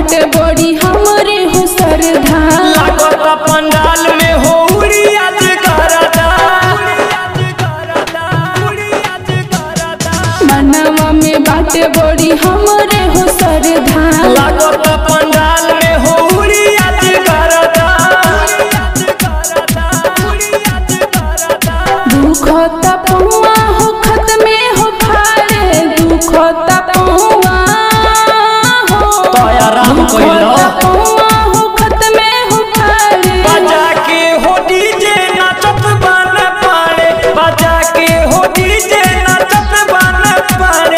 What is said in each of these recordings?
बाटे बड़ी हमरे हो सरधा लागत पंडाल में हो आज करदा मनवा में बाटे बड़ी हमरे हो सरधा लागत पंडाल में हो आज करदा दुखता पौआ हो खत में हो खाड़े दुखता पौआ हो तोया राम कइलो। दुखता पौआ हो खत में हो खाड़े बजा के हो डीजे नाचत बन पाड़े बजा के हो डीजे नाचत बन पाड़े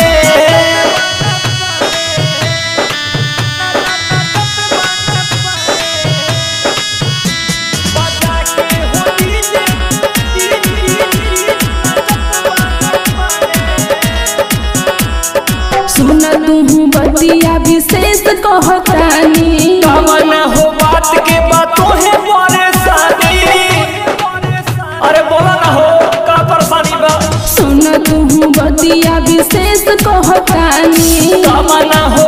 बजा के हो डीजे सुन तू बतिया विशेष कहतानी कवन हो बात के बातों है परेशानी अरे बोला ना हो का परेशानी बा सुन तू बतिया विशेष कहतानी कवन हो